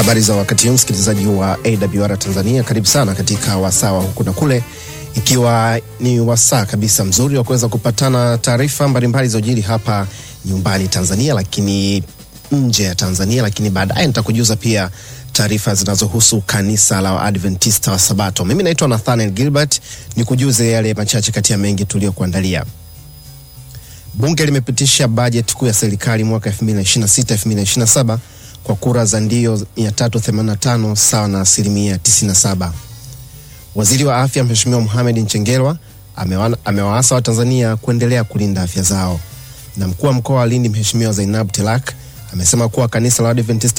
Habari za wakati huu, msikilizaji wa AWR Tanzania, karibu sana katika wasaa wa huku na kule, ikiwa ni wasaa kabisa mzuri wa kuweza kupatana taarifa mbalimbali za ujiri hapa nyumbani Tanzania, lakini nje ya Tanzania, lakini baadaye nitakujuza pia taarifa zinazohusu kanisa la Adventista wa Sabato. Mimi naitwa Nathaniel Gilbert, ni kujuze yale machache kati ya mengi tuliyokuandalia. Bunge limepitisha bajeti kuu ya serikali mwaka 2026-2027 kwa kura za ndio 385 sawa na asilimia 97. Waziri wa afya Mheshimiwa Mohamed Mchengerwa amewaasa Watanzania kuendelea kulinda afya zao, na mkuu wa mkoa wa Lindi Mheshimiwa Zainab Telak amesema kuwa kanisa la Adventista